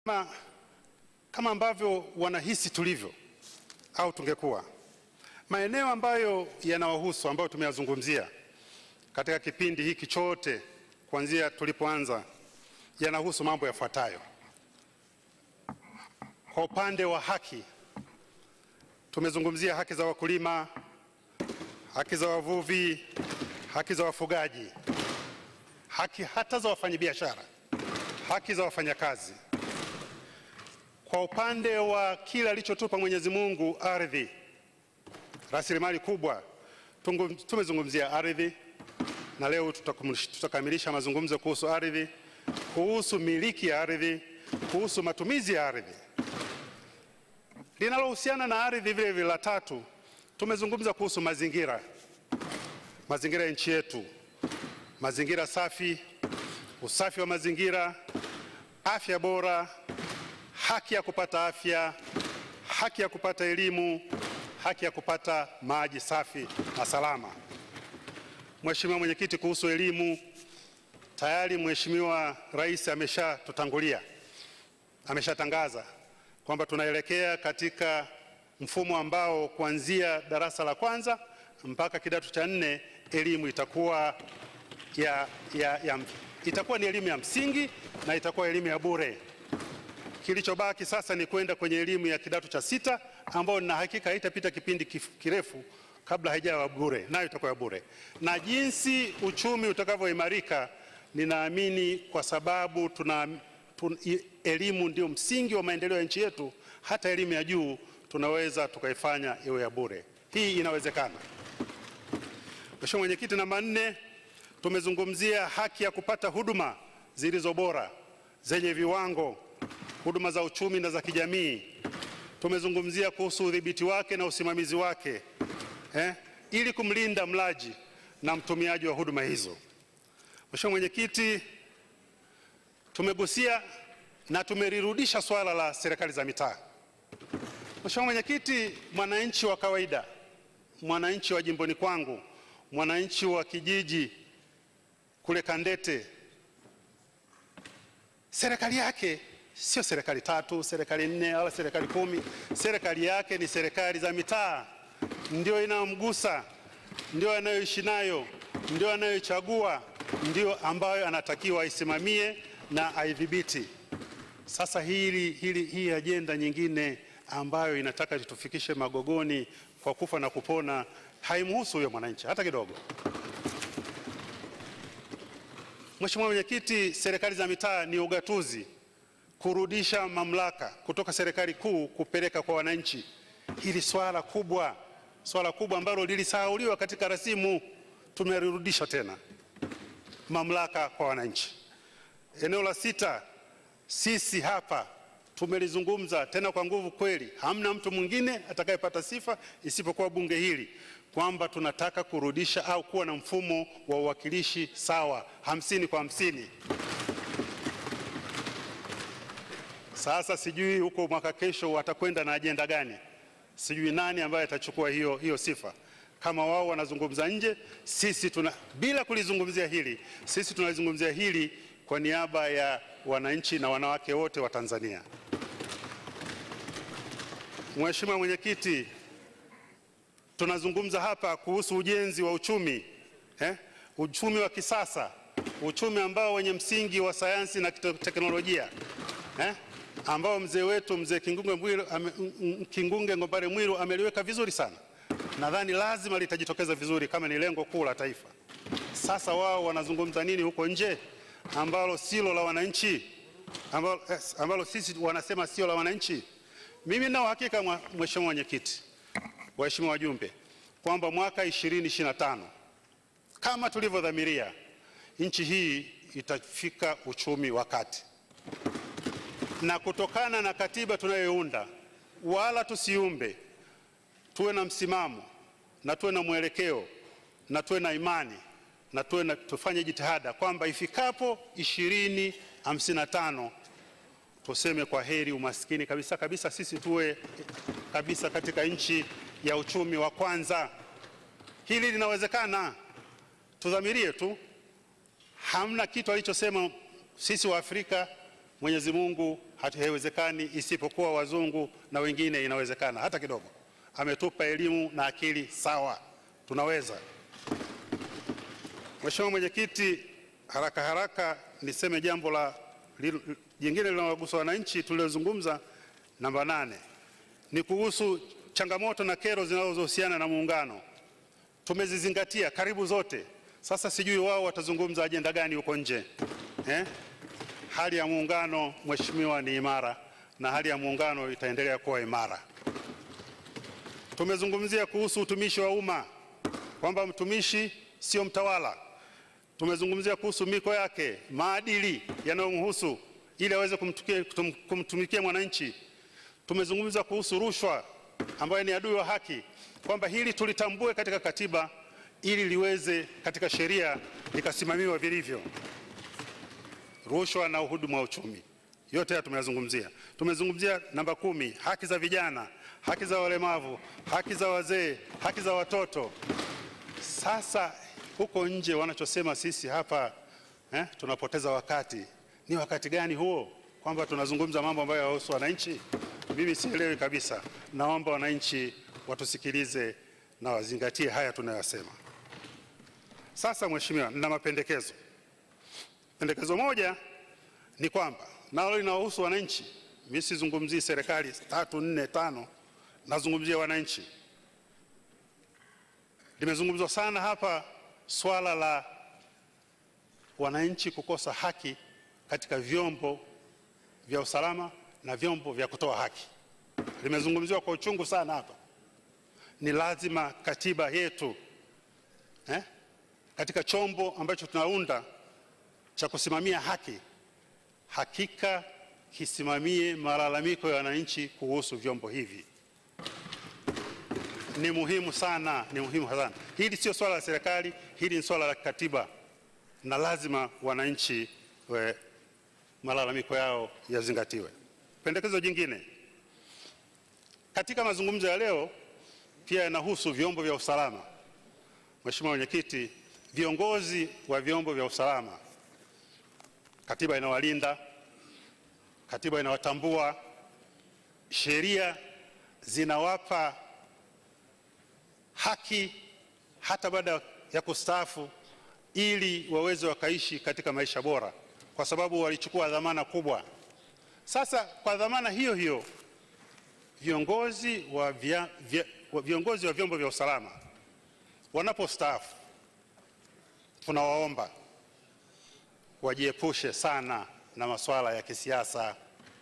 kama, kama ambavyo wanahisi tulivyo au tungekuwa maeneo ambayo yanawahusu ambayo tumeyazungumzia katika kipindi hiki chote kuanzia tulipoanza yanahusu mambo yafuatayo. Kwa upande wa haki, tumezungumzia haki za wakulima, haki za wavuvi, haki za wafugaji, haki hata za wafanyabiashara, haki za wafanyakazi. Kwa upande wa kile alichotupa Mwenyezi Mungu, ardhi, rasilimali kubwa, tungu- tumezungumzia ardhi na leo tutakum- tutakamilisha mazungumzo kuhusu ardhi, kuhusu miliki ya ardhi, kuhusu matumizi ya ardhi. Linalohusiana na ardhi vile vile, la tatu, tumezungumza kuhusu mazingira, mazingira ya nchi yetu, mazingira safi, usafi wa mazingira, afya bora, haki ya kupata afya, haki ya kupata elimu, haki ya kupata maji safi na salama. Mheshimiwa Mwenyekiti, kuhusu elimu, tayari Mheshimiwa Rais ameshatutangulia, ameshatangaza kwamba tunaelekea katika mfumo ambao kuanzia darasa la kwanza mpaka kidato cha nne elimu itakuwa ya, ya, ya, itakuwa ni elimu ya msingi na itakuwa elimu ya bure. Kilichobaki sasa ni kwenda kwenye elimu ya kidato cha sita ambayo na hakika haitapita kipindi kif- kirefu kabla haijawa bure, nayo itakuwa ya bure. Na jinsi uchumi utakavyoimarika, ninaamini kwa sababu tuna, tun, i- elimu ndio msingi wa maendeleo ya nchi yetu, hata elimu ya juu tunaweza tukaifanya iwe ya bure. Hii inawezekana. Mheshimiwa Mwenyekiti, namba nne, tumezungumzia haki ya kupata huduma zilizo bora zenye viwango, huduma za uchumi na za kijamii. Tumezungumzia kuhusu udhibiti wake na usimamizi wake eh, ili kumlinda mlaji na mtumiaji wa huduma hizo. Mheshimiwa Mwenyekiti, tumegusia na tumelirudisha swala la serikali za mitaa. Mheshimiwa Mwenyekiti, mwananchi wa kawaida, mwananchi wa jimboni kwangu, mwananchi wa kijiji kule Kandete, serikali yake sio serikali tatu, serikali nne wala serikali kumi. Serikali yake ni serikali za mitaa, ndio inayomgusa, ndio anayoishi nayo, ndio anayoichagua, ndio ambayo anatakiwa aisimamie na aidhibiti. Sasa hili, hili, hii ajenda nyingine ambayo inataka tutufikishe magogoni kwa kufa na kupona haimhusu huyo mwananchi hata kidogo. Mheshimiwa Mwenyekiti, serikali za mitaa ni ugatuzi, kurudisha mamlaka kutoka serikali kuu kupeleka kwa wananchi. Hili swala kubwa, swala kubwa ambalo lilisahauliwa katika rasimu, tumelirudisha tena mamlaka kwa wananchi. Eneo la sita, sisi hapa tumelizungumza tena kwa nguvu kweli, hamna mtu mwingine atakayepata sifa isipokuwa bunge hili kwamba tunataka kurudisha au kuwa na mfumo wa uwakilishi sawa, hamsini kwa hamsini. Sasa sijui huko mwaka kesho watakwenda na ajenda gani, sijui nani ambaye atachukua hiyo, hiyo sifa. Kama wao wanazungumza nje, sisi tuna, bila kulizungumzia hili, sisi tunalizungumzia hili kwa niaba ya wananchi na wanawake wote wa Tanzania. Mheshimiwa Mwenyekiti, tunazungumza hapa kuhusu ujenzi wa uchumi eh? Uchumi wa kisasa, uchumi ambao wenye msingi wa sayansi na kite- teknolojia eh? ambao mzee wetu mzee Kingunge, Mwiru, ame, m- m- Kingunge Ngombale Mwiru ameliweka vizuri sana. Nadhani lazima litajitokeza vizuri kama ni lengo kuu la taifa. Sasa wao wanazungumza nini huko nje ambalo silo la wananchi, ambalo, yes, ambalo sisi wanasema sio la wananchi? Mimi nina uhakika mwa- Mheshimiwa Mwenyekiti, waheshimiwa wajumbe, kwamba mwaka 2025 kama tulivyodhamiria, nchi hii itafika uchumi wa kati, na kutokana na katiba tunayounda, wala tusiumbe, tuwe na msimamo na tuwe na mwelekeo na tuwe na imani na tuwe na, tufanye jitihada kwamba ifikapo 2055 tuseme kwa heri umaskini kabisa kabisa, sisi tuwe kabisa katika nchi ya uchumi wa kwanza. Hili linawezekana, tudhamirie tu. Hamna kitu alichosema sisi wa Afrika Mwenyezi Mungu haiwezekani isipokuwa wazungu na wengine inawezekana hata kidogo. Ametupa elimu na akili sawa, tunaweza. Mheshimiwa Mwenyekiti, haraka haraka niseme jambo la jingine linalogusa wananchi tulilozungumza, namba nane, ni kuhusu changamoto na kero zinazohusiana na muungano. Tumezizingatia karibu zote. Sasa sijui wao watazungumza ajenda gani huko nje eh? Hali ya muungano mheshimiwa, ni imara na hali ya muungano itaendelea kuwa imara. Tumezungumzia kuhusu utumishi wa umma kwamba mtumishi sio mtawala. Tumezungumzia kuhusu miko yake, maadili yanayomhusu ili aweze kumtumikia mwananchi. Tumezungumza kuhusu rushwa ambayo ni adui wa haki, kwamba hili tulitambue katika katiba ili liweze katika sheria likasimamiwa vilivyo. Rushwa na uhujumu wa uchumi, yote haya tumeyazungumzia. Tumezungumzia namba kumi, haki za vijana, haki za walemavu, haki za wazee, haki za watoto. Sasa huko nje wanachosema sisi hapa eh, tunapoteza wakati. Ni wakati gani huo, kwamba tunazungumza mambo ambayo yahusu wananchi? Mimi sielewi kabisa. Naomba wananchi watusikilize na wazingatie haya tunayosema. Sasa mheshimiwa, nina mapendekezo. Pendekezo moja ni kwamba nalo linawahusu wananchi. Mimi sizungumzii serikali tatu nne tano, nazungumzia wananchi. Limezungumzwa sana hapa swala la wananchi kukosa haki katika vyombo vya usalama na vyombo vya kutoa haki. Limezungumziwa kwa uchungu sana hapa. Ni lazima katiba yetu eh, katika chombo ambacho tunaunda cha kusimamia haki, hakika kisimamie malalamiko ya wananchi kuhusu vyombo hivi. Ni muhimu sana, ni muhimu sana. Hili sio swala la serikali, hili ni swala la katiba, na lazima wananchi we, malalamiko yao yazingatiwe. Pendekezo jingine katika mazungumzo ya leo pia yanahusu vyombo vya usalama. Mheshimiwa Mwenyekiti, viongozi wa vyombo vya usalama, katiba inawalinda, katiba inawatambua, sheria zinawapa haki hata baada ya kustaafu, ili waweze wakaishi katika maisha bora, kwa sababu walichukua dhamana kubwa. Sasa kwa dhamana hiyo hiyo viongozi wa, vya, vya, viongozi wa vyombo vya usalama wanapostaafu, tunawaomba wajiepushe sana na masuala ya kisiasa.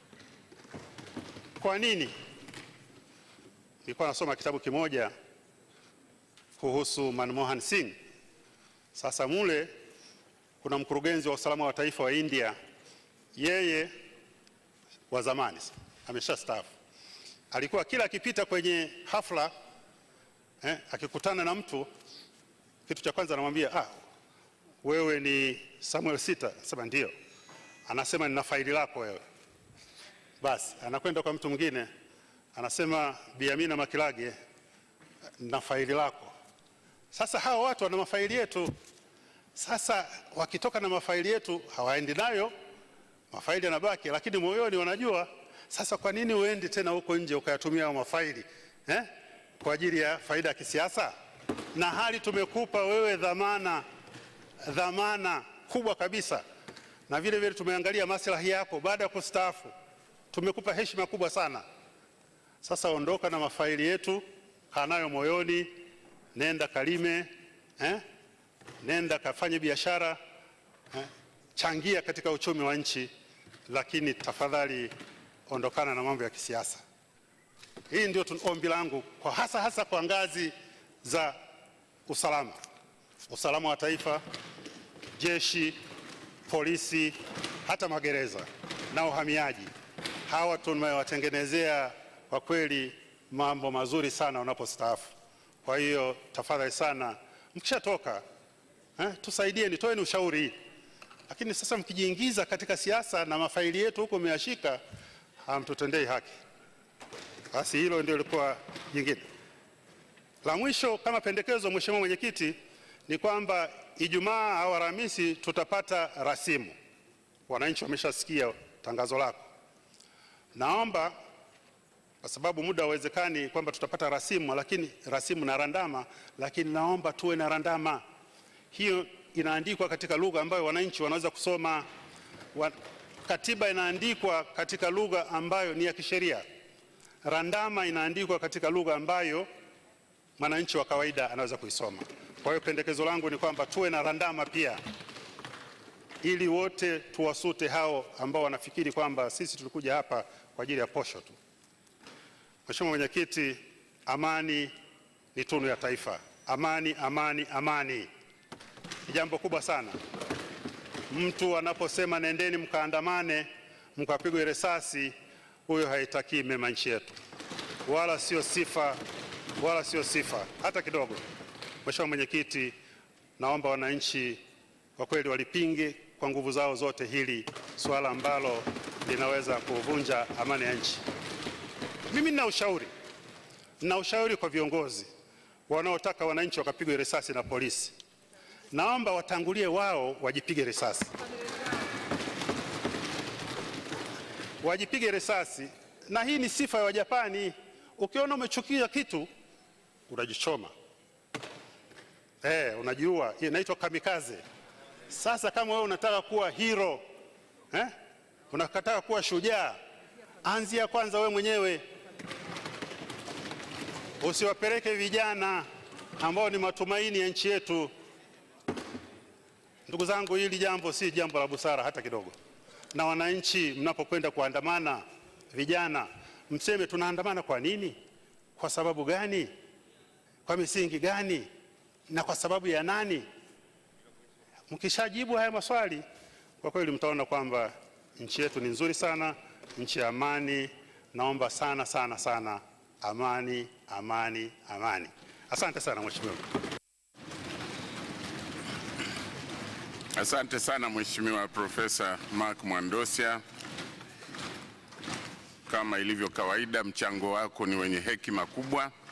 Kwa nini? Nilikuwa nasoma kitabu kimoja kuhusu Manmohan Singh. Sasa mule kuna mkurugenzi wa usalama wa taifa wa India, yeye wa zamani ameshastaafu alikuwa kila akipita kwenye hafla eh, akikutana na mtu, kitu cha kwanza anamwambia ah, wewe ni Samuel Sita? Sema ndio. Anasema nina faili lako wewe. Basi anakwenda kwa mtu mwingine, anasema Bi Amina Makilage, na faili lako. Sasa hawa watu wana mafaili yetu. Sasa wakitoka na mafaili yetu hawaendi nayo, mafaili yanabaki, lakini moyoni wanajua sasa kwa nini uendi tena huko nje ukayatumia hayo mafaili eh, kwa ajili ya faida ya kisiasa? Na hali tumekupa wewe dhamana, dhamana kubwa kabisa, na vile vile tumeangalia maslahi yako baada ya kustaafu, tumekupa heshima kubwa sana. Sasa ondoka na mafaili yetu, kaa nayo moyoni, nenda kalime eh, nenda kafanye biashara eh, changia katika uchumi wa nchi, lakini tafadhali ondokana na mambo ya kisiasa. Hii ndio ombi langu kwa hasa hasa kwa ngazi za usalama, usalama wa taifa, jeshi, polisi, hata magereza na uhamiaji. Hawa tumewatengenezea kwa kweli mambo mazuri sana wanapostaafu. Kwa hiyo tafadhali sana, mkishatoka eh, tusaidieni, toeni ushauri. Lakini sasa mkijiingiza katika siasa na mafaili yetu huko mmeyashika hamtutendei haki. Basi hilo ndio lilikuwa jingine. La mwisho kama pendekezo, Mheshimiwa Mwenyekiti, ni kwamba Ijumaa au Alhamisi tutapata rasimu. Wananchi wameshasikia tangazo lako. Naomba kwa sababu muda hauwezekani kwamba tutapata rasimu, lakini rasimu na randama, lakini naomba tuwe na randama hiyo inaandikwa katika lugha ambayo wananchi wanaweza kusoma. Wa, katiba inaandikwa katika lugha ambayo ni ya kisheria. Randama inaandikwa katika lugha ambayo mwananchi wa kawaida anaweza kuisoma. Kwa hiyo pendekezo langu ni kwamba tuwe na randama pia, ili wote tuwasute hao ambao wanafikiri kwamba sisi tulikuja hapa kwa ajili ya posho tu. Mheshimiwa Mwenyekiti, amani ni tunu ya taifa. Amani, amani, amani ni jambo kubwa sana. Mtu anaposema nendeni mkaandamane mkapigwe risasi, huyo haitakii mema nchi yetu, wala sio sifa, wala sio sifa hata kidogo. Mheshimiwa Mwenyekiti, naomba wananchi kwa kweli walipinge kwa nguvu zao zote hili suala ambalo linaweza kuvunja amani ya nchi. Mimi nina ushauri, nina ushauri kwa viongozi wanaotaka wananchi wakapigwe risasi na polisi naomba watangulie wao wajipige risasi, wajipige risasi. Na hii ni sifa ya Wajapani. Ukiona umechukia kitu unajichoma, eh, unajiua. Hii inaitwa kamikaze. Sasa kama wewe unataka kuwa hero eh, unataka kuwa shujaa, anzia kwanza wewe mwenyewe, usiwapeleke vijana ambao ni matumaini ya nchi yetu. Ndugu zangu, hili jambo si jambo la busara hata kidogo. Na wananchi, mnapokwenda kuandamana, vijana, mseme tunaandamana kwa nini, kwa sababu gani, kwa misingi gani, na kwa sababu ya nani? Mkishajibu haya maswali, kwa kweli mtaona kwamba nchi yetu ni nzuri sana, nchi ya amani. Naomba sana sana sana, amani, amani, amani. Asante sana mheshimiwa. Asante sana Mheshimiwa Profesa Mark Mwandosia. Kama ilivyo kawaida, mchango wako ni wenye hekima kubwa.